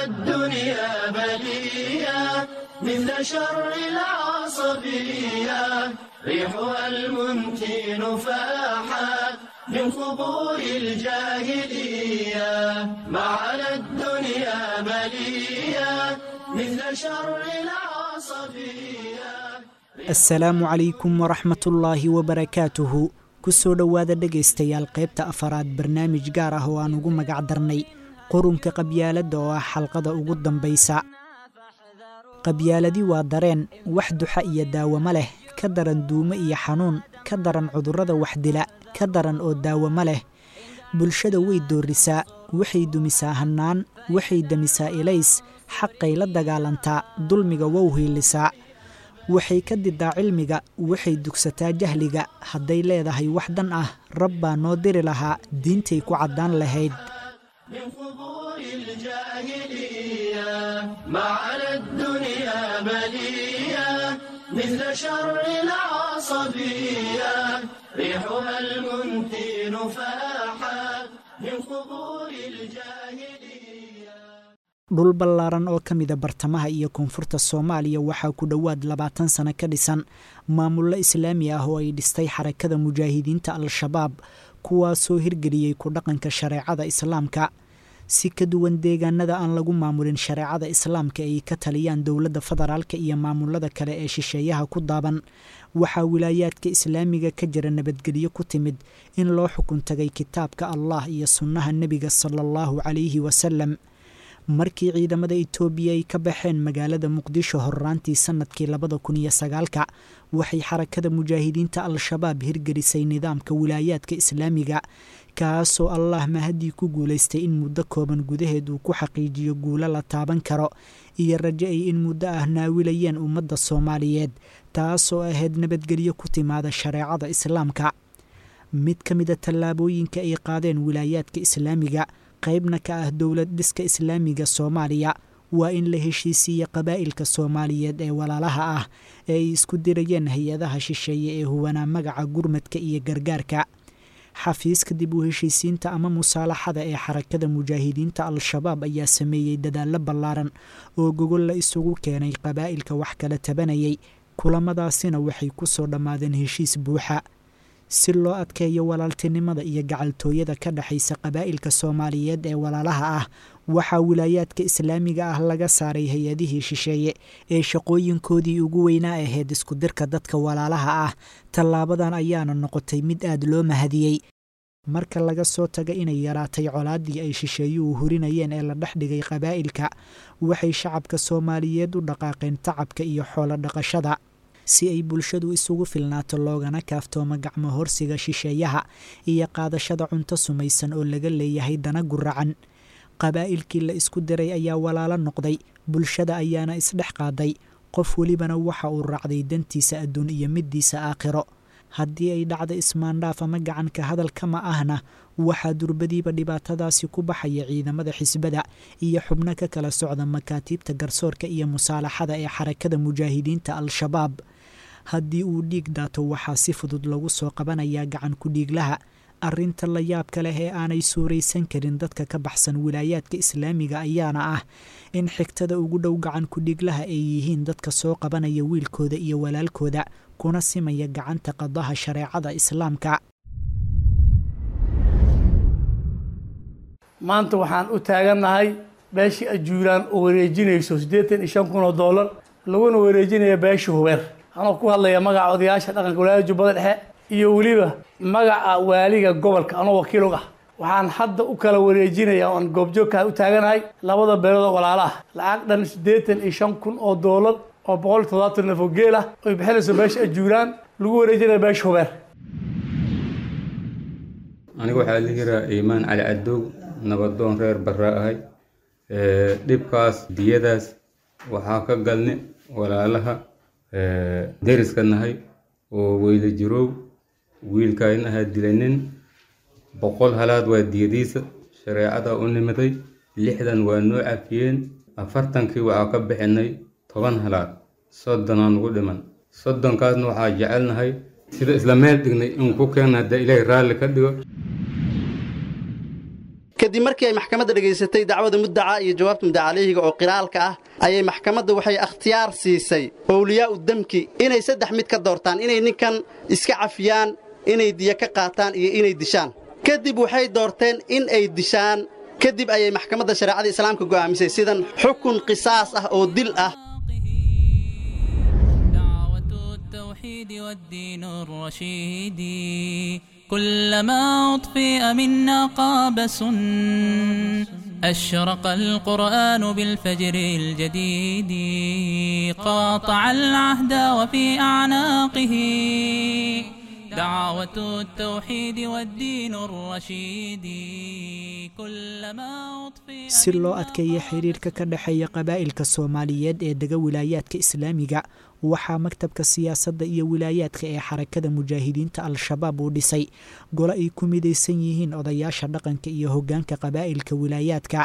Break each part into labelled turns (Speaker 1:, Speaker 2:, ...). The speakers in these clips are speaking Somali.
Speaker 1: الدنيا بلية مثل شر العصبية ريحها المنتن فاحت من قبور الجاهلية ما على الدنيا بلية مثل شر العصبية
Speaker 2: asalaamu calaykum waraxmatullaahi wabarakaatuhu ku soo dhowaada dhegaystayaal qaybta afaraad barnaamij gaar ah oo aan ugu magac darnay qurunka qabyaaladda oo ah xalqada ugu dambaysa qabyaaladi waa dareen wax duxa iyo daawamo leh ka daran duumo iyo xanuun ka daran cudurrada waxdila ka daran oo daawamo leh bulshada way doorisaa waxay dumisaa hannaan waxay demisaa ilays xaqay la dagaalantaa dulmiga wow hiilisaa waxay ka didaa cilmiga waxay dugsataa jahliga hadday leedahay wax dan ah rab baa noo diri lahaa diintay ku caddaan lahayd
Speaker 1: من قبور الجاهلية ما على الدنيا بلية مثل شر العصبية ريحها المنتن فاحت من قبور الجاهلية
Speaker 2: dhul ballaaran oo ka mida bartamaha iyo koonfurta soomaaliya waxaa ku dhowaad labaatan sano ka dhisan maamullo islaami ah oo ay dhistay xarakada mujaahidiinta al-shabaab kuwaasoo hirgeliyey ku dhaqanka shareecada islaamka si ka duwan deegaanada aan lagu maamulin shareecada islaamka ay ka taliyaan dowladda federaalka iyo maamulada kale ee shisheeyaha ku daaban waxaa wilaayaadka islaamiga ka jira nabadgelyo ku timid in loo xukun tagay kitaabka allah iyo sunnaha nebiga sala allahu calayhi wasalam markii ciidamada itoobiya ay ka baxeen magaalada muqdisho horraantii sannadkii labada kun iyo sagaalka waxay xarakada mujaahidiinta al-shabaab hirgelisay nidaamka wilaayaadka islaamiga kaasoo allah mahadii ku guulaystay in muddo kooban gudaheed uu ku xaqiijiyo guulo la taaban karo iyo rajo ay in muddo ah naawilayeen ummadda soomaaliyeed taasoo ahayd nabadgelyo ku timaada shareecada islaamka mid ka mida tallaabooyinka ay qaadeen wilaayaadka islaamiga qaybna ka ah dowlad dhiska islaamiga soomaaliya waa in la heshiisiiya qabaa'ilka soomaaliyeed ee walaalaha ah ee ay isku dirayeen hay-adaha shisheeye ee huwanaa magaca gurmadka iyo gargaarka xafiiska dib u heshiisiinta ama musaalaxada ee xarakada mujaahidiinta al-shabaab ayaa sameeyey dadaallo ballaaran oo gogol la isugu keenay qabaa'ilka wax kala tabanayay kulamadaasina waxay ku soo dhammaadeen heshiis buuxa si loo adkeeyo walaaltinimada iyo gacaltooyada ka dhexaysa qabaa'ilka soomaaliyeed ee walaalaha ah waxaa wilaayaadka islaamiga ah laga saaray hay-adihii shisheeye ee shaqooyinkoodii ugu weynaa ahayd iskudirka dadka walaalaha ah tallaabadan ayaana noqotay mid aad loo mahadiyey marka laga soo taga inay yaraatay colaaddii ay shisheeyuhu hurinayeen ee la dhex dhigay qabaa'ilka waxay shacabka soomaaliyeed u dhaqaaqeen tacabka iyo xoolo dhaqashada si ay bulshadu isugu filnaato loogana kaaftoomo gacmo horsiga shisheeyaha iyo qaadashada cunto sumaysan oo laga leeyahay dana guracan qabaa'ilkii la isku diray ayaa walaalo noqday bulshada ayaana isdhex qaaday qof welibana waxa uu raacday dantiisa adduun iyo middiisa aakhiro haddii ay dhacda ismaandhaaf ama gacanka hadalkama ahna waxaa durbadiiba dhibaatadaasi ku baxaya ciidamada xisbada iyo xubno ka kala socda makaatiibta garsoorka iyo musaalaxada ee xarakada mujaahidiinta al-shabaab haddii uu dhiig daato waxaa si fudud lagu soo qabanayaa gacan ku-dhiiglaha arrinta la yaabka leh ee aanay suuraysan karin dadka ka baxsan wilaayaadka islaamiga ayaana ah in xigtada ugu dhow gacan ku-dhiiglaha ay yihiin dadka soo qabanaya wiilkooda iyo walaalkooda kuna simaya gacanta qadaha shareecada islaamka
Speaker 3: maanta waxaan u taagannahay beeshii ajuuraan oo wareejinayso siddeetan iyo shan kun oo dollar laguna wareejinaya beeshii hubeer anoo ku hadlaya magaca odayaasha dhaqanka walaayada jubbada dhexe iyo weliba magaca waaliga gobolka anoo wakiilog ah waxaan hadda u kala wareejinaya oan goobjoogkaa u taaganahay labada beelood oo walaala ah lacag dhan siddeetan iyo shan kun oo doolar oo boqol iyo toddobaatan neef oo geel ah oy bixinayso beesha ajuuraan lagu wareejinaya beesha hubeer
Speaker 4: aniga waxaa la yiraa iimaan cali cadoog nabadoon reer barra ahay dhibkaas diyadaas waxaa ka galne walaalaha deriska nahay oo weyla jiroow wiilkaayna ahaa dilanin boqol halaad waa diyadiisa shareecada u nimiday lixdan waa noo cafiyeen afartankii waxaa ka bixinay toban halaad soddonaa nugu dhiman soddonkaasna waxaa jecelnahay sida isla meel dhignay in ku keena haddee ilaahay raalli ka dhigo
Speaker 5: kadib markii ay maxkamadda dhegaysatay dacwada muddaca iyo jawaabta muddaca caleyhiga oo qiraalka ah ayay maxkamadda waxay akhtiyaar siisay owliyaa'u demki inay saddex mid ka doortaan inay ninkan iska cafiyaan inay diya ka qaataan iyo inay dishaan kadib waxay doorteen in ay dishaan kadib ayay maxkamadda shareecada islaamka go'aamisay sidan xukun qisaas ah oo dil ah
Speaker 6: التوحيد والدين الرشيد كلما أطفئ منا قابس أشرق القرآن بالفجر الجديد قاطع العهد وفي أعناقه دعوة التوحيد والدين الرشيد كلما أطفئ
Speaker 2: si loo adkeeyo xiriirka ka dhexeeya qabaa'ilka soomaaliyeed ee dega wilaayaadka islaamiga waxaa maktabka siyaasadda iyo wilaayaadka ee xarakada mujaahidiinta al-shabaab uu dhisay gole ay ku midaysan yihiin odayaasha dhaqanka iyo hoggaanka qabaa'ilka wilaayaadka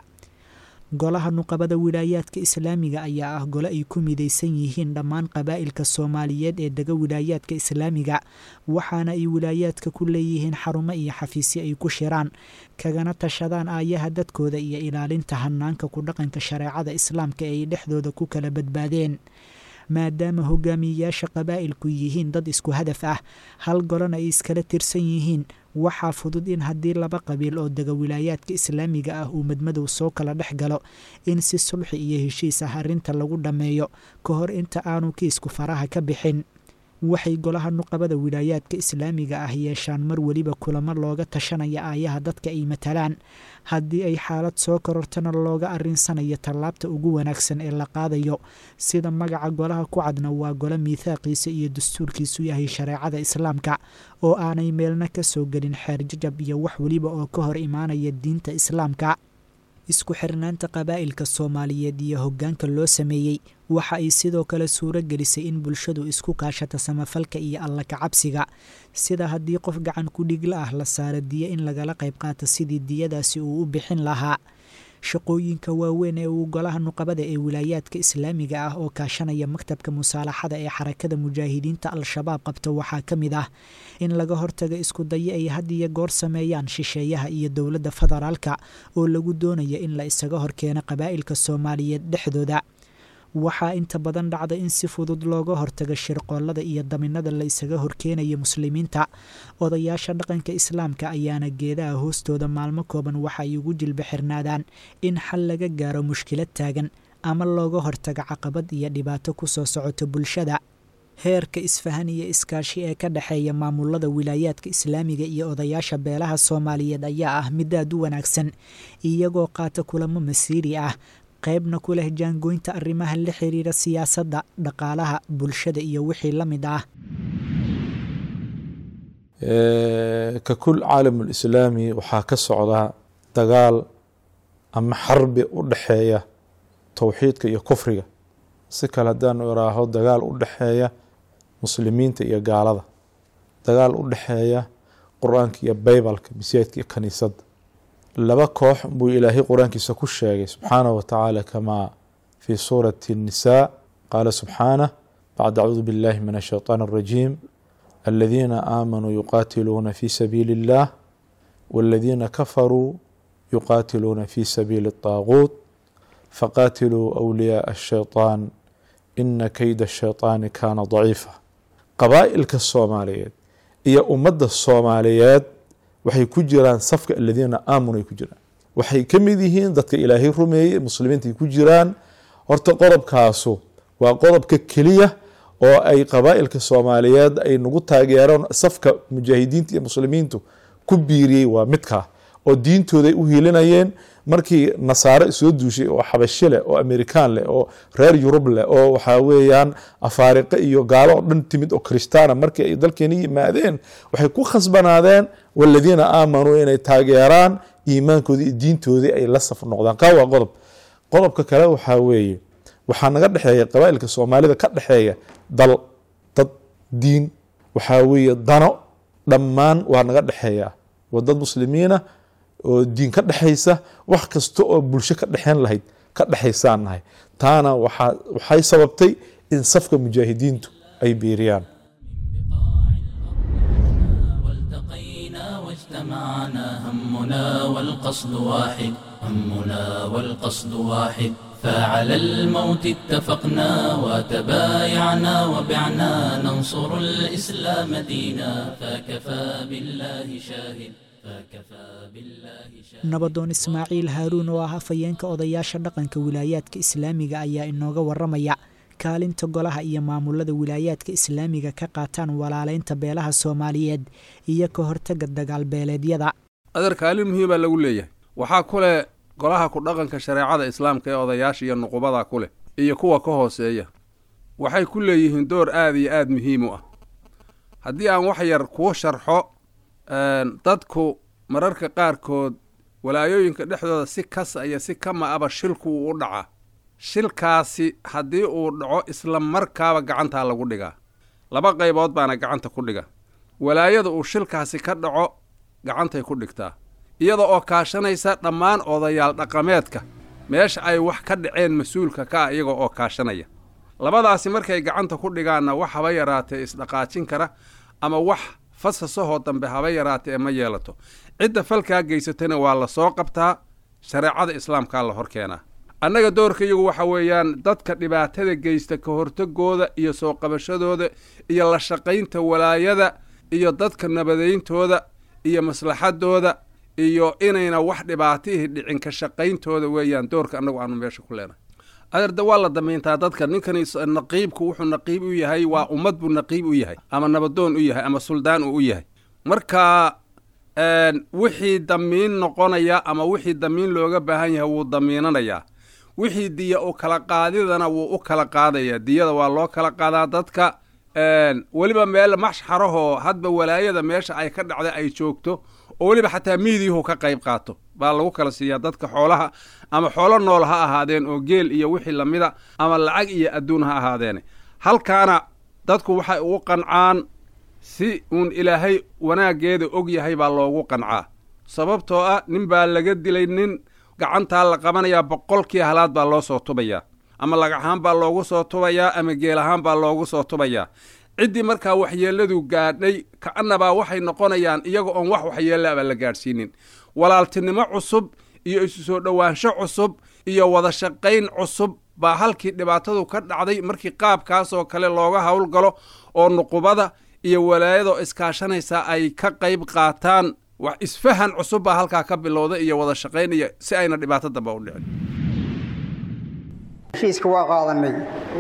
Speaker 2: golaha nuqabada wilaayaadka islaamiga ayaa ah gole ay ku midaysan yihiin dhammaan qabaa'ilka soomaaliyeed ee dega wilaayaadka islaamiga waxaana ay wilaayaadka ku leeyihiin xarumo iyo xafiisyo ay ku shiraan kagana tashadaan aayaha dadkooda iyo ilaalinta hanaanka ku dhaqanka shareecada islaamka ee ay dhexdooda ku kala badbaadeen maadaama hogaamiyeyaasha qabaa'ilku yihiin dad isku hadaf ah hal golana ay iskala tirsan yihiin waxaa fudud in haddii laba qabiil oo dega wilaayaadka islaamiga ah uu madmadow soo kala dhex galo in si sulxi iyo heshiis ah arrinta lagu dhammeeyo ka hor inta aanu kiisku faraha ka bixin waxay golaha nuqabada wilaayaadka islaamiga ah yeeshaan mar weliba kulamo looga tashanaya aayaha dadka ay matalaan haddii ay xaalad soo korortana looga arinsanayo tallaabta ugu wanaagsan ee la qaadayo sida magaca golaha ku cadna waa gole miithaaqiisa iyo dastuurkiisu yahay shareecada islaamka oo aanay meelna ka soo gelin xeer jajab iyo wax weliba oo ka hor imaanaya diinta islaamka isku xirnaanta qabaa'ilka soomaaliyeed iyo hoggaanka loo sameeyey waxa ay sidoo kale suuro gelisay in bulshadu isku kaashato samafalka iyo alla kacabsiga sida haddii qof gacan ku dhigla ah la saaro diyo in lagala qayb qaato sidii diyadaasi uu u bixin lahaa shaqooyinka waaweyn ee uu golaha nuqabada ee wilaayaadka islaamiga ah oo kaashanaya maktabka musaalaxada ee xarakada mujaahidiinta al-shabaab qabto waxaa ka mid ah in laga hortago isku dayo ay had iyo goor sameeyaan shisheeyaha iyo dowladda federaalka oo lagu doonayo in la isaga horkeeno qabaa'ilka soomaaliyeed dhexdooda waxaa inta badan dhacda in si fudud looga hortago shirqoolada iyo daminada la isaga horkeenayo muslimiinta odayaasha dhaqanka islaamka ayaana geedaha hoostooda maalmo kooban waxa ay ugu jilba xirnaadaan in xal laga gaaro mushkilad taagan ama looga hortago caqabad iyo dhibaato ku soo socoto bulshada heerka isfahan iyo iskaashi ee ka dhexeeya maamulada wilaayaadka islaamiga iyo odayaasha beelaha soomaaliyeed ayaa ah mid aad u wanaagsan iyagoo qaata kulamo masiiri ah qaybna ku leh jaangoynta arrimaha la xiriira siyaasadda dhaqaalaha bulshada iyo wixii la mid ah
Speaker 7: kakul caalamulislaami waxaa ka socda dagaal ama xarbi u dhexeeya towxiidka iyo kufriga si kale haddaanu iraaho dagaal u dhexeeya muslimiinta iyo gaalada dagaal u dhexeeya qur-aanka iyo baybalka masiidka iyo kaniisadda laba koox buu ilaahay qur-aankiisa ku sheegay subxaanaه wa tacaala kamaa fi suurati الnisaa qaala subxaanah bacd acuudu biاllahi min الshayطaan الrajiim aladiina aamanuu yuqaatiluuna fi sabiili اllah wاladiina kafaruu yuqaatiluuna fi sabiili الطaaguut faqaatiluu أwliyaaء الshayطaan ina keyda الshayطaani kaana daciifa qabaa'ilka soomaaliyeed iyo ummadda soomaaliyeed waxay ku jiraan safka aladiina aamanuu ay ku jiraan waxay ka mid yihiin dadka ilaahay rumeeyey muslimiinta ay ku jiraan horta qodobkaasu waa qodobka keliya oo ay qabaa'ilka soomaaliyeed ay nagu taageeraan safka mujaahidiinta iyo muslimiintu ku biiriyey waa midkaa oo diintooday u hiilinayeen markii nasaare soo duushay oo xabasho leh oo amerikaan leh oo reer yurub leh oo waxaa weeyaan afaariqe iyo gaalo oo dhan timid oo kristaana markii ay dalkeeni yimaadeen waxay ku khasbanaadeen waladiina aamanuu inay taageeraan iimaankoodii iyo diintoodii ay la saf noqdaan kaa waa qodob qodobka kale waxaa weeye waxaa naga dhexeeya qabaa'ilka soomaalida ka dhexeeya dal dad diin waxaa weeye dano dhammaan waa naga dhexeeya waa dad muslimiina oo diin ka dhexaysa wax kasta oo bulsho ka dhexeyn lahayd ka dhexaysaan nahay taana waxaa waxay sababtay in safka mujaahidiintu ay biiriyaan
Speaker 6: والتقينا واجتمعنا هم همنا والقصد واحد همنا والقصد واحد فعلى الموت اتفقنا وتبايعنا وبعنا ننصر الإسلام دينا فكفى بالله شاهد فكفى بالله شاهد
Speaker 2: nabadoon ismaaciil haaruun oo ah hafayeenka odayaasha dhaqanka wilaayaadka islaamiga ayaa inooga waramaya kaalinta golaha iyo maamulada wilaayaadka islaamiga ka qaataan walaaleynta beelaha soomaaliyeed iyo ka hortaga dagaalbeeleedyada
Speaker 8: adeer kaalin muhiima lagu leeyahay waxaa ku leh golaha ku dhaqanka shareecada islaamka ee odayaasha iyo nuqubada ku leh iyo kuwa ka hooseeya waxay ku leeyihiin door aada iyo aada muhiim u ah haddii aan wax yar kuu sharxo dadku mararka qaarkood walaayooyinka dhexdooda si kas iyo si kama aba shilku uu u dhacaa shilkaasi haddii uu dhaco isla markaaba gacantaa lagu dhigaa laba qaybood baana gacanta ku dhiga walaayada uu shilkaasi ka dhaco gacantay ku dhigtaa iyada oo kaashanaysa dhammaan odayaal dhaqameedka meesha ay wax ka dhaceen mas-uulka ka ah iyaga oo kaashanaya labadaasi markay gacanta ku dhigaanna wax haba yaraatee isdhaqaajin kara ama wax fasasahoo dambe haba yaraatee ma yeelato cidda falkaa geysatana waa la soo qabtaa shareecada islaamkaa la hor keenaa annaga doorka iyagu waxa weeyaan dadka dhibaatada geysta ka hortagooda iyo soo qabashadooda iyo la shaqaynta walaayada iyo dadka nabadayntooda iyo maslaxadooda iyo inayna wax dhibaatihii dhicin ka shaqayntooda weeyaan doorka annagu aanu meesha ku leenahay adeerde waa la damayntaa dadka ninkani naqiibku wuxuu naqiib u yahay waa ummad buu naqiib u yahay ama nabadoon u yahay ama suldaan uu u yahay marka wixii damiin noqonaya ama wixii damiin looga baahan yahay wuu damiinanayaa wixii diya u kala qaadidana wuu u kala qaadaya diyada waa loo kala qaadaa dadka weliba meel maxsharahoo hadba walaayada meesha ay ka dhacda ay joogto oo weliba xataa miidiyuhu ka qayb qaato baa lagu kala siiyaa dadka xoolaha ama xoolo nool ha ahaadeen oo geel iyo wixii lamida ama lacag iyo adduun ha ahaadeene halkaana dadku waxay ugu qancaan si uun ilaahay wanaaggeeda og yahay baa loogu qancaa sababtoo ah nin baa laga dilay nin gacantaa la qabanayaa boqolkii halaad baa loo soo tubayaa ama lagaxaan baa loogu soo tubayaa ama geel ahaan baa loogu soo tubayaa ciddii markaa waxyeelladu gaadhay ka'annabaa waxay noqonayaan iyaga oon wax waxyeellaaba la gaadhsiinin walaaltinimo cusub iyo isu soo dhowaansho cusub iyo wada shaqayn cusub baa halkii dhibaatadu ka dhacday markii qaabkaasoo kale looga howlgalo oo nuqubada iyo walaayadoo iskaashanaysa ay ka qayb qaataan wax isfahan cusub baa halkaa ka bilowda iyo wada shaqayn iyo si ayna dhibaato damba u dhicin
Speaker 9: heshiiska waa qaadanay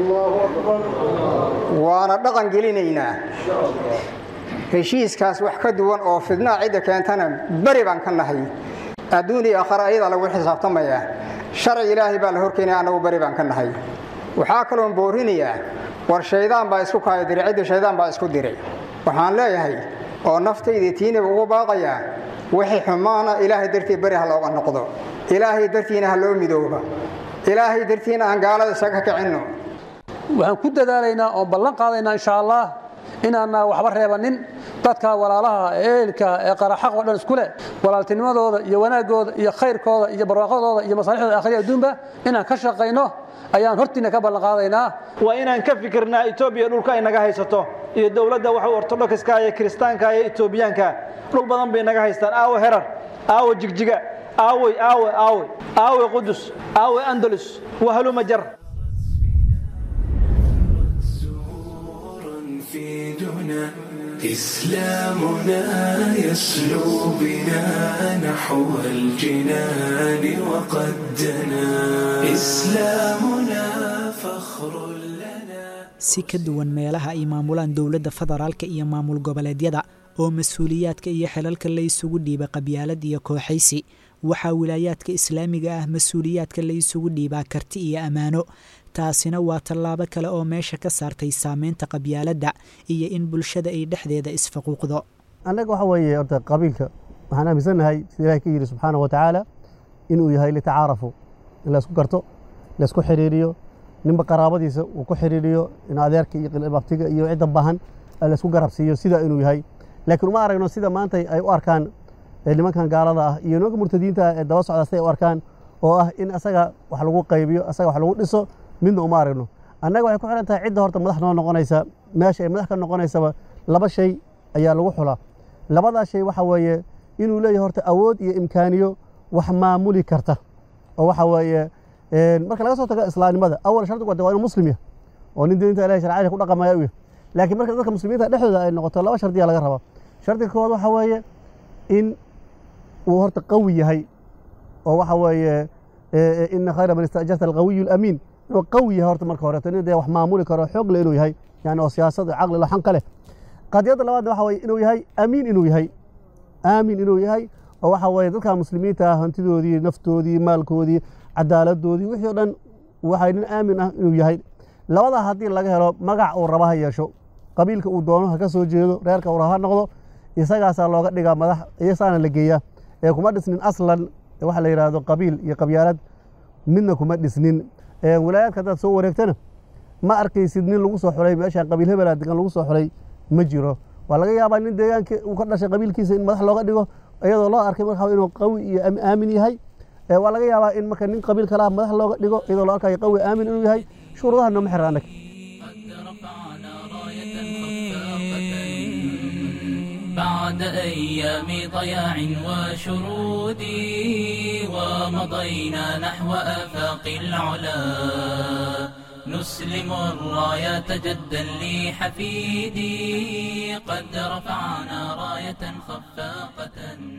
Speaker 9: waana dhaqan gelinaynaa heshiiskaas wax ka duwan oo fidnaa cidda keentana beri baan ka nahay adduun iyo aakhare ayadaa lagu xisaabtamayaa sharci ilaahay baa la horkeenaya annagu beri baan ka nahay waxaa kaloon boorinayaa war shaydaan baa isku kaaya diray cidda shaydaan baa isku diray waxaan leeyahay oo naftayda tiinaba ugu baaqayaa wixii xumaana ilaahay dartii beri ha looga noqdo ilaahay dartiina ha loo midooba ilaahay dartiina aan gaalada isaga kicinno
Speaker 10: waxaan ku dadaalaynaa oon ballan qaadaynaa insha allah inaana waxba reebanin dadka walaalaha eelka ee qaraxaq oo dhan isku leh walaaltinimadooda iyo wanaagooda iyo khayrkooda iyo barwaaqadooda iyo masaalixdooda akhriya adduunba inaan ka shaqayno ayaan hortiina ka ballan qaadaynaa
Speaker 11: waa inaan ka fikirnaa etoobiya dhulka ay naga haysato iyo dowladda waxa ortodokiska iyo kiristaanka iyo etoobiyaanka dhul badan bay naga haystaan aawe herar aawe jigjiga aawey aawe aawe aawe qudus aawe andalus wahaluma jar
Speaker 1: في دنا إسلامنا يسلو بنا نحو الجنان وقد دنا إسلامنا فخر
Speaker 2: si ka duwan meelaha ay maamulaan dowladda federaalka iyo maamul goboleedyada oo mas-uuliyaadka iyo xelalka la isugu dhiiba qabyaalad iyo kooxaysi waxaa wilaayaadka islaamiga ah mas-uuliyaadka la isugu dhiibaa karti iyo ammaano taasina waa tallaabo kale oo meesha ka saartay saameynta qabyaaladda iyo in bulshada ay dhexdeeda isfaquuqdo
Speaker 12: annaga waxa weeye horta qabiilka waxaan aaminsannahay sida ilahay ka yidhi subxaana wa tacaala inuu yahay litacaarafu in laysku garto laysku xiriiriyo ninba qaraabadiisa uu ku xiriiriyo in adeerka iyo abtiga iyo cidda baahan laysku garabsiiyo sida inuu yahay laakiin uma aragno sida maanta ay u arkaan nimankan gaalada ah iyo nimanka murtadiinta ah ee daba socda siday u arkaan oo ah in asaga wax lagu qaybiyo asaga wax lagu dhiso midna uma aragno annaga waxay ku xihan tahay cidda horta madax noo noqonaysa meesha ay madax ka noqonaysaba laba shay ayaa lagu xulaa labadaa shay waxa weeye inuu leeyahay horta awood iyo imkaaniyo wax maamuli karta oo waxa weeye marka laga soo tago islaamnimada awal shardigu waa inuu muslim yahay oo nin diinta ilahi sharciyada ku dhaqamaya u yahay laakiin marka dadka muslimiinta dhexdooda ay noqoto laba shardiya laga rabaa shardiga koowaad waxa weeye in uu horta qawi yahay oo waxa weeye ina khayra man istajarta alqawiyu alamiin inuu qawi yahay horta marka horeeto nin dee wax maamuli karo xoog le inuu yahay yani oo siyaasad caqli laxan ka leh qadiyadda labaadna waxa weye inuu yahay amiin inuu yahay aamin inuu yahay oo waxa weeye dadka muslimiinta ah hantidoodii naftoodii maalkoodii cadaaladoodii wixii o dhan waxay nin aamin ah inuu yahay labadaa haddii laga helo magac uu raba ha yeesho qabiilka uu doono ha ka soo jeedo reerka uu raba ha noqdo isagaasaa looga dhigaa madax iyasaana la geeyaa ee kuma dhisnin aslan waxa la yidhaahdo qabiil iyo qabyaalad midna kuma dhisnin wilaayaadka haddaad soo wareegtana ma arkaysid nin lagu soo xulay meeshaan qabiil hebelaa degan lagu soo xulay ma jiro waa laga yaabaa nin deegaanka uu ka dhashay qabiilkiisa in madax looga dhigo iyadoo loo arkay marka inuu qawi iyo aamin yahay waa laga yaabaa in marka nin qabiil kalaha madax looga dhigo iyadoo loo arkayo qawi aamin inuu yahay shuruudaha nooma xira annaga
Speaker 6: بعد أيام ضياع وشرود ومضينا نحو آفاق العلا نسلم الراية جدا لحفيدي قد رفعنا راية خفاقة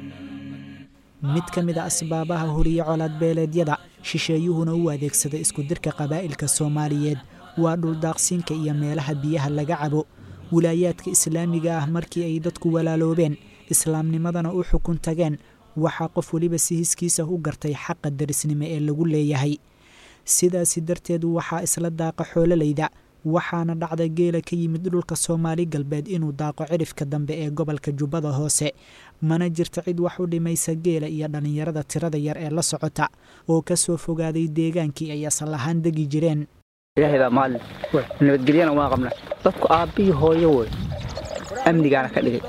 Speaker 2: mid ka mid a asbaabaha horiye colaad beeleedyada shisheeyuhuna u adeegsada isku dirka qabaa'ilka soomaaliyeed waa dhuldaaqsiinka iyo meelaha biyaha laga cabo wilaayaadka islaamiga ah markii ay dadku walaaloobeen islaamnimadana u xukun tageen waxaa qof weliba si hiskiisa u gartay xaqa darisnimo ee lagu leeyahay sidaasi darteed waxaa isla daaqa xoololayda waxaana dhacda geela ka yimid dhulka soomaali galbeed inuu daaqo cidhifka dambe ee gobolka jubbada hoose mana jirta cid wax u dhimaysa geela iyo dhallinyarada tirada yar ee la socota oo ka soo fogaaday deegaankii ay asal ahaan degi jireen
Speaker 13: ilaahaydaa maalin nabadgelyana waa qabna dadku aabbihii hooyo wey amnigaana ka dhigay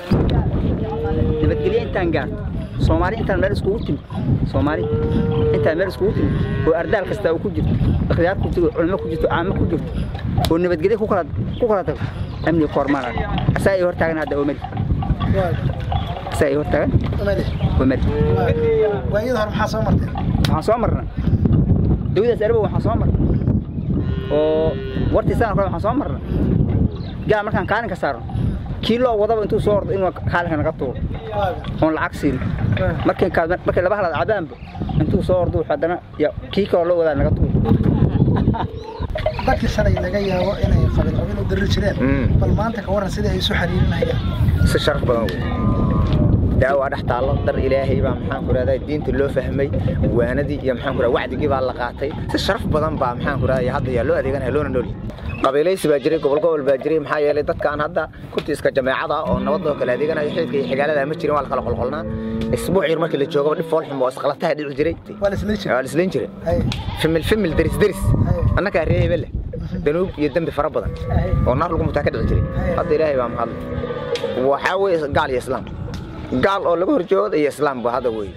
Speaker 13: nabadgelye intaan gaar soomaali intaan meel iskugu timid soomaali intaan meel iskugu timid oo ardaal kastaa uu ku jirto ikhtiyaar ku jirto culimo ku jirto caamo ku jirto oo nabadgelye ku kala ku kala tago amniga kormaana asaa ay hortaagan hadda omadi asaa ay hortaagan omadi
Speaker 14: waayada hore maxaa soo marteen
Speaker 13: waxaan soo marna dawladaas arbow waxaan soo marna oo wartiisaan kale waxaan soo marna gaal markaan kaalinka saarno kii loo wadaba intuu soo ordo inuu kaalinka naga tuuro oon lacag siin markay markay laba halaad cabaanba intuu soo ordo wuxuu haddana kii kaloo loo wadaa naga tuuro
Speaker 14: dadkii shalay laga yaabo inay qabiil qabiil u dirri jireen bal maanta ka warran sidai ay isu xiriirinayaan
Speaker 15: si sharaf badan wey daawa dhex taallo dar ilaahay baa maxaan ku rahdaa diinta loo fahmay waanadii iyo maxaan ku rahdaa wacdigii baa la qaatay si sharaf badan baa maxaan ku rahdaa hadda yaa loo adeeganaya loona nool qabiilaysi baa jiray gobol gobol baa jiray maxaa yeelay dadkaan hadda kunti iska jameecada oo nabadoo kale adeeganaya xididka iyo xigaalada ma jirin waa la kala qolqolnaa isbuuc yar markii la joogaba dhib foolxum oo isqalataha dhici jiray waa la islayn jiray fimil fimil deris deris annagaa ree hebele danuub iyo dembi fara badan oo naar lagu mutaa ka dhici jiray hadda ilaahay baa mahadla waxaa weeye gaal iyo islaam قال أو لقول جود إيه إسلام بهذا وي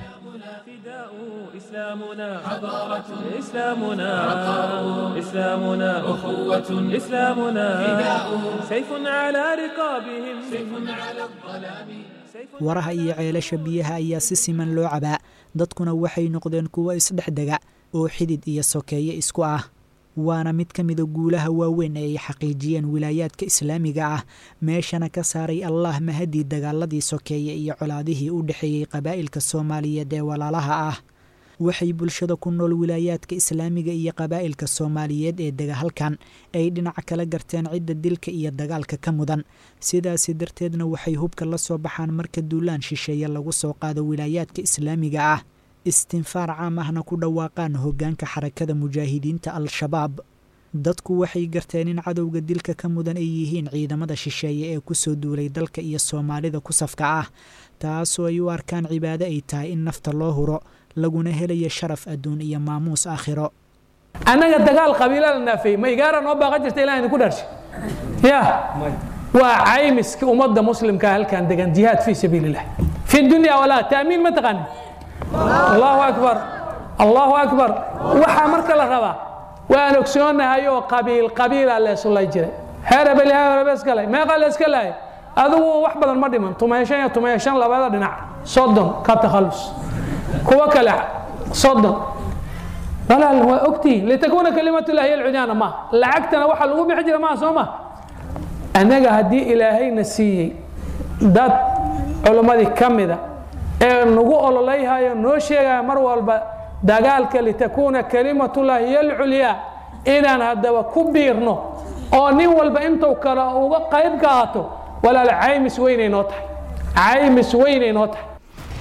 Speaker 16: إسلامنا حضارة إسلامنا عطاء إسلامنا أخوة إسلامنا فداء سيف على رقابهم سيف على الظلام
Speaker 2: waraha iyo ceelasha biyaha ayaa si siman loo cabaa dadkuna waxay noqdeen kuwo isdhexdega oo xidid iyo sokeeye isku ah waana mid ka mida guulaha waaweyn ee ay xaqiijiyeen wilaayaadka islaamiga ah meeshana ka saaray allah mahadii dagaaladii sokeeye iyo colaadihii u dhexeeyey qabaa'ilka soomaaliyeed ee walaalaha ah waxay bulshada ku nool wilaayaadka islaamiga iyo qabaa'ilka soomaaliyeed ee dega halkan ay dhinaca kala garteen cidda dilka iyo dagaalka ka mudan sidaasi darteedna waxay hubka la soo baxaan marka duulaan shisheeye lagu soo qaado wilaayaadka islaamiga ah istinfaar caam ahna ku dhawaaqaan hoggaanka xarakada mujaahidiinta al-shabaab dadku waxay garteen in cadowga dilka ka mudan ay yihiin ciidamada shisheeye ee kusoo duulay dalka iyo soomaalida ku safka ah taasoo ay u arkaan cibaado ay tahay in nafta loo huro laguna helayo sharaf adduun iyo maamuus aakhiro
Speaker 17: annaga dagaal qabiila la naafeeyey ma igaara noo baaqa jirta ilaan idinku dharshay ya waa caymiska ummadda muslimka halkan degan jihaad fii sabiililah fi dunya walaa taamiin ma taqaanin allahu akbar allahu akbar waxaa marka la rabaa waan ogsoonahay oo qabiil qabiila la isulay jiray heer hebel heer hebel iska lay meeqa la iska laayay adigu wax badan ma dhiman tumayo shan iyo tumayo shan labada dhinac soddon ka takhallus kuwa kale soddon walaal waa ogtihiin litakuuna kalimatullahi hiya alcudyaana ma lacagtana waxa lagu bixi jira maa soo ma annaga haddii ilaahayna siiyey dad culimmadii ka mida ee nagu ololayhayo noo sheegaya mar walba dagaalka litakuuna kalimatullahi hiya alculyaa inaan haddaba ku biirno oo nin walba intuu kale uga qayb qaato walaal caymis weynay noo tahay caymis weynay noo tahay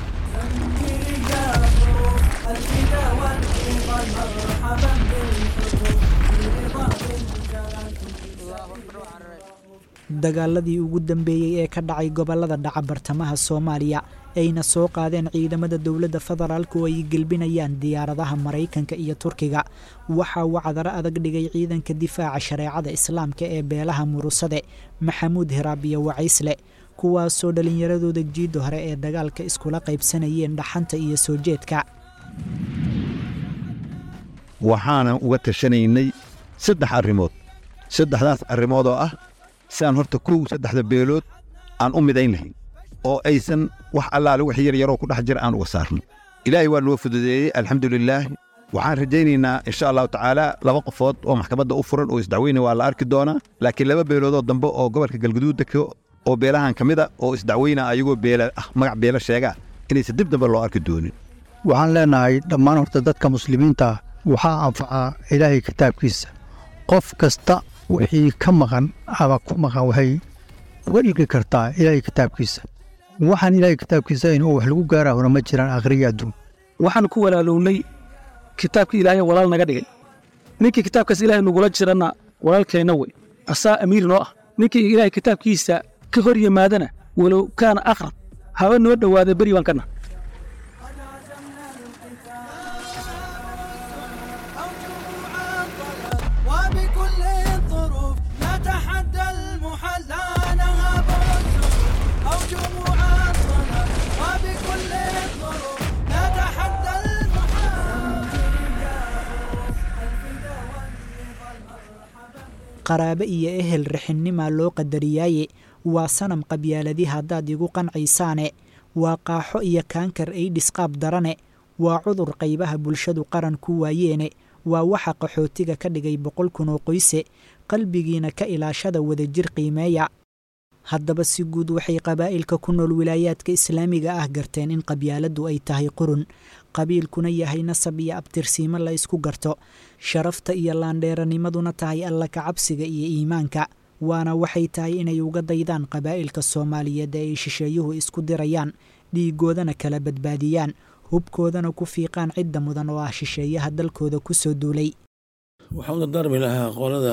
Speaker 2: dagaaladii ugu dambeeyey ee ka dhacay gobolada dhaca bartamaha soomaaliya ayna soo qaadeen ciidamada dowladda federaalk oo ay gelbinayaan diyaaradaha maraykanka iyo turkiga waxaa wacdaro adag dhigay ciidanka difaaca shareecada islaamka ee beelaha murusade maxamuud hiraab iyo wacaysle kuwaasoo dhallinyaradooda jiidda hore ee dagaalka iskula qaybsanayeen dhaxanta iyo soo jeedka
Speaker 18: waxaanan uga tashanaynay saddex arrimood saddexdaas arrimood oo ah siaan horta kow saddexda beelood aan u midayn lahayn oo aysan wax allaale wax yar yaroo ku dhex jira aan uga saarno ilaahay waa noo fududeeyey alxamdulilaah waxaan rajaynaynaa insha allahu tacaala laba qofood oo maxkamadda u furan oo isdacweyna waa la arki doonaa laakiin laba beeloodoo dambe oo gobolka galguduud degto oo beelahan ka mid a oo isdacweyna ayagoo beela ah magac beela sheegaa inaysan dib dambe loo arki doonin
Speaker 19: waxaan leenahay dhammaan horta dadka muslimiinta ah waxaa anfacaa ilaahay kitaabkiisa qof kasta wixii ka maqan ama ku maqan waxay uga dhigi kartaa ilaahay kitaabkiisa waxaan ilaahay kitaabkiisa inuu wax lagu gaarahona ma jiraan akhriya adduun
Speaker 20: waxaan ku walaalownay kitaabkii ilaahay walaal naga dhigay ninkii kitaabkaas ilaahay nagula jiranna walaalkeenna wey asaa amiir noo ah ninkii ilaahay kitaabkiisa ka hor yimaadana walow kaana aqrab haba noo dhowaada beri baan kana
Speaker 21: وبكل الظروف نتحدى المحل لا نهاب السوق أو جموع الصلاة وبكل الظروف نتحدى
Speaker 2: qaraabe iyo ehel rixinnimaa loo qadariyaaye waa sanam qabyaaladii haddaad igu qancaysaane waa qaaxo iyo kaankar aydhis qaab darane waa cudur qaybaha bulshadu qaran ku waayeene waa waxa qaxootiga ka dhigay boqol kun oo qoyse qalbigiina ka ilaashada wadajir qiimeeya haddaba si guud waxay qabaa'ilka ku nool wilaayaadka islaamiga ah garteen in qabyaaladdu ay tahay qurun qabiilkuna yahay nasab iyo abtirsiimo la isku garto sharafta iyo laandheeranimaduna tahay alla kacabsiga iyo iimaanka waana waxay tahay inay uga daydaan qabaa'ilka soomaaliyeed ee ay shisheeyuhu isku dirayaan dhiigoodana kala badbaadiyaan hubkoodana ku fiiqaan cidda mudan oo ah shisheeyaha dalkooda ku soo duulay
Speaker 22: waxaan u dardaarmi lahaa qolada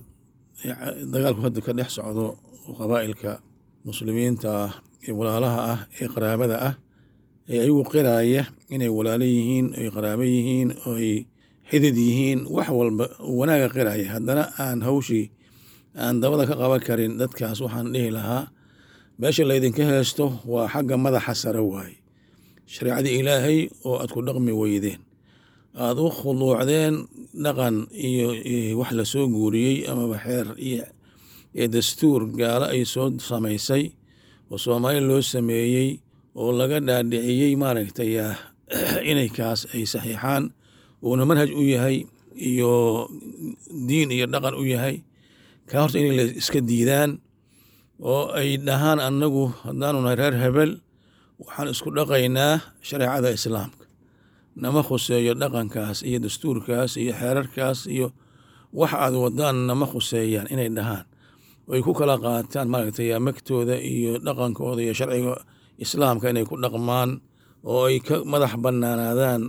Speaker 22: dagaalku hadda ka dhex socdo qabaa'ilka muslimiinta ah ee walaalaha ah ee qaraabada ah ee ayagu qiraaya inay walaalo yihiin oy qaraabo yihiin oy xidid yihiin wax walba wanaaga qiraaya haddana aan hawshii aan dabada ka qaban karin dadkaas waxaan dhihi lahaa meesha laydinka heesto waa xagga madaxa sare waaye shareecadii ilaahay oo aad ku dhaqmi weydeen aada u khuduucdeen dhaqan iyo wax la soo guuriyey amaba xeer iyo ee dastuur gaalo ay soo samaysay oo soomaali loo sameeyey oo laga dhaadhiciyey maaragtay inay kaas ay saxiixaan uuna manhaj u yahay iyo diin iyo dhaqan u yahay kaa horta inay la iska diidaan oo ay dhahaan annagu haddaanu nahay reer hebel waxaan isku dhaqaynaa shareecada islaamka nama khuseeyo dhaqankaas iyo dastuurkaas iyo xeerarkaas iyo wax aad wadaan nama khuseeyaan inay dhahaan ay ku kala qaataan maaragtay magtooda iyo dhaqankooda iyo sharciga islaamka inay ku dhaqmaan oo ay ka madax bannaanaadaan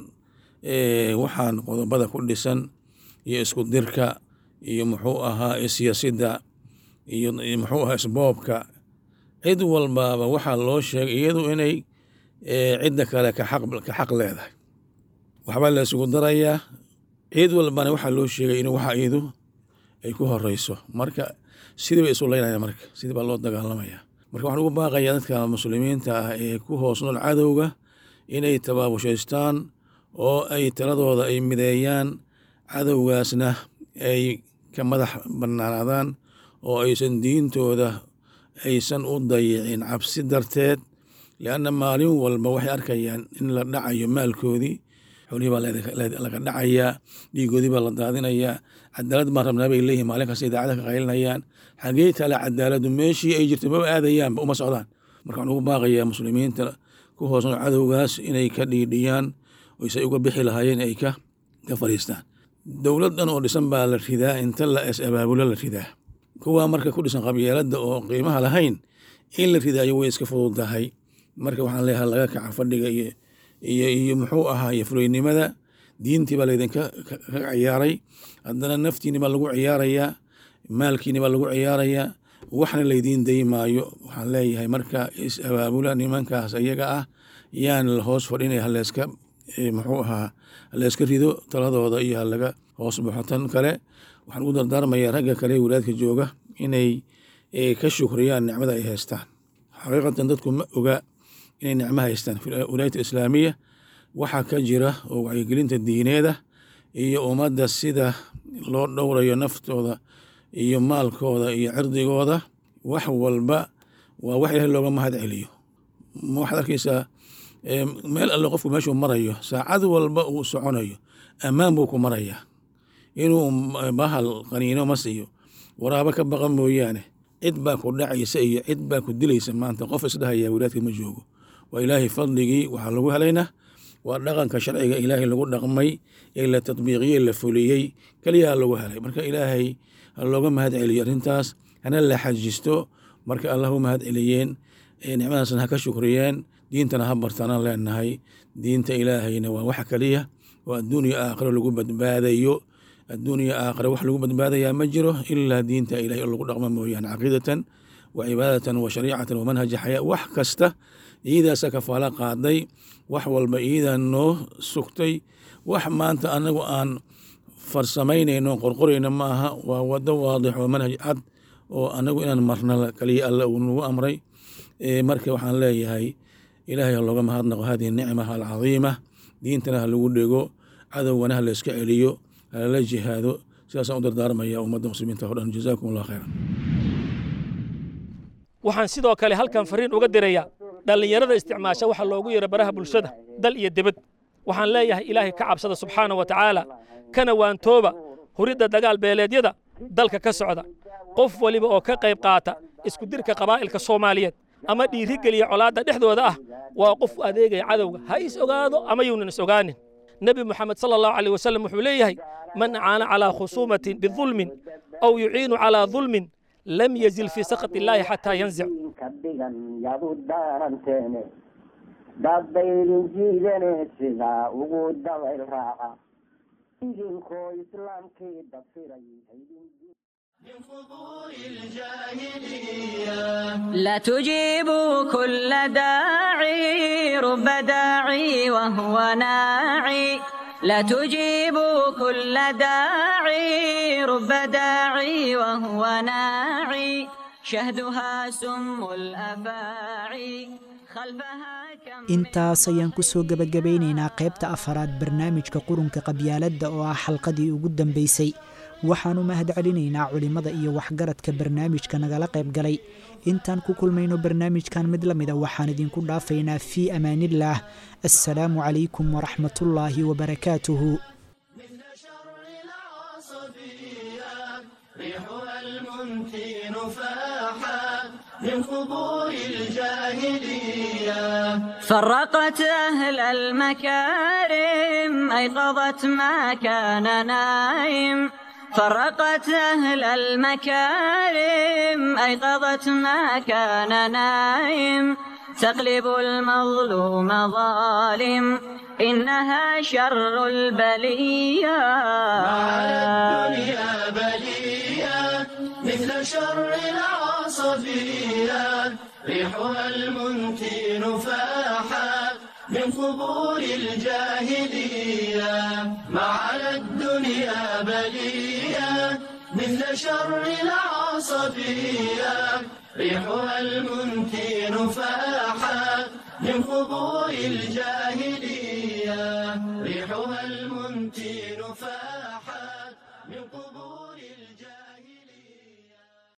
Speaker 22: waxaan qodobada ku dhisan iyo isku dirka iyo muxuu ahaa siyaasidda iyo muxuu ahaa isboobka cid walbaaba waxaa loo sheegay iyadu inay cidda kale ka xaq leedahay waxbaa la isugu darayaa cid walbana waxaa loo sheegay in waxa iyadu ay ku horeyso marka sidii bay isu leynaya marka sidii baa loo dagaalamaya marka waxaan ugu baaqayaa dadka muslimiinta ah ee ku hoos nool cadowga inay tabaabushaystaan oo ay taladooda ay mideeyaan cadowgaasna ay ka madax bannaanaadaan oo aysan diintooda aysan u dayicin cabsi darteed lianna maalin walba waxay arkayaan in la dhacayo maalkoodii xoolihii baa laga dhacayaa dhiigoodii baa la daadinayaa cadaalad baan rabnaa bay leeyihin maalin kasta idaacada ka qaylinayaan xagee tale cadaaladu meeshii ay jirto maba aadayaanba uma socdaan marka waxaan ugu baaqayaa muslimiinta ku hoosno cadowgaas inay ka dhiidhiyaan oysay uga bixi lahaayeen ay ka ka fadhiistaan dowlad dhan oo dhisan baa la ridaa inta la es abaabulo la ridaa kuwaa marka ku dhisan qabyeelada oo qiimaha lahayn in la ridaayo way iska fududahay marka waxaan leeyahay laga kaca fadhiga iyo iyo iyo muxuu ahaa iyo fuleynimada diintii baa laydinka ka ciyaaray haddana naftiini baa lagu ciyaarayaa maalkiini baa lagu ciyaarayaa waxna laydiin day maayo waxaan leeyahay marka is abaabula nimankaas iyaga ah yaan la hoos fadhinaya haleyska muxuu ahaa haleyska rido taladooda iyo halaga hoos baxo tan kale waxaan ugu dardaarmayaa ragga kale ee walaadka jooga inay ka shukriyaan nicmada ay haystaan xaqiiqatan dadku ma oga inay nicmo haystaan wilaayat islaamiya waxaa ka jira oo wacyigelinta diineeda iyo ummadda sida loo dhowrayo naftooda iyo maalkooda iyo cirdigooda wax walba waa wax ilahay looga mahad celiyo waxaad arkaysaa meel alle qofku meeshuu marayo saacad walba uu soconayo ammaan buu ku marayaa inuu bahal qaniino mas iyo waraabo ka baqa mooyaane cid baa ku dhacaysa iyo cid baa ku dilaysa maanta qof isdhahaya walaadka ma joogo waa ilaahay fadligii waxaa lagu helaynaa waa dhaqanka sharciga ilaahay lagu dhaqmay ee la tadbiiqiyey la fuliyey keliyaa lagu helay marka ilaahay ha looga mahad celiyo arrintaas hana la xajisto marka allah u mahad celiyeen nicmadaasna ha ka shukriyeen diintana ha bartaanaan leenahay diinta ilaahayna waa waxa keliya oo adduuniya aakhiro lagu badbaadayo adduuniya aakhiro wax lagu badbaadayaa ma jiro ilaa diinta ilahay oo lagu dhaqmo mooyaane caqiidatan wa cibaadatan wa shariicatan wa manhaja xayaa wax kasta iyadaasa kafaalo qaaday wax walba iyadaa noo sugtay wax maanta anagu aan farsamaynayno qorqorayno ma aha waa wado waadix oo manhaj cad oo anagu inaan marna kaliya alle uu nagu amray marka waxaan leeyahay ilaahay ha looga mahadnaqo hadihi nicmaha alcadiima diintana ha lagu dhego cadowgana ha la iska celiyo halala jihaado sidaasaan u dardaarmaya ummadda muslimiinta o dhan jazaakum allah khayran
Speaker 3: waxaan sidoo kale halkan fariin uga dirayaa dhallinyarada isticmaasha waxa loogu yeero baraha bulshada dal iyo debed waxaan leeyahay ilaahay ka cabsada subxaana wa tacaala kana waantooba huridda dagaal beeleedyada dalka ka socda qof weliba oo ka qayb qaata isku dirka qabaa'ilka soomaaliyeed ama dhiirigeliya colaadda dhexdooda ah waa qof adeegaya cadowga ha is ogaado ama yuunan is ogaanin nebi moxamed sala allahu caleyh wasallam wuxuu leeyahay man caana calaa khusuumatin bidulmin aw yuciinu calaa dulmin lam yazil fii sakhat illaahi xataa yanzic
Speaker 4: dadbaydin jiidane sidaa ugu dabayl raaca idinkoo islaamkii dafiray
Speaker 23: لا تجيبوا كل داعي رب داعي وهو ناعي لا تجيبوا كل داعي رب داعي وهو ناعي شهدها سم الأفاعي خلفها
Speaker 2: intaas ayaan ku soo gebagabaynaynaa qaybta afaraad barnaamijka qurunka qabyaaladda oo ah xalqadii ugu dambaysay waxaannu mahad celinaynaa culimmada iyo waxgaradka barnaamijka nagala qayb galay intaan ku kulmayno barnaamijkan mid la mida waxaan idinku dhaafaynaa fii amaanillaah assalaamu calaykum waraxmatullaahi wabarakaatuhu
Speaker 21: من قبور الجاهلية
Speaker 23: فرقت أهل المكارم أيقظت ما كان نايم فرقت أهل المكارم أيقظت ما كان نايم تقلب المظلوم ظالم إنها شر البلية
Speaker 21: الدنيا بلية مثل شر العصبية ريحها المنتن فاحت من قبور الجاهلية ما على الدنيا بلية مثل شر العصبية ريحها المنتن فاحت من قبور الجاهلية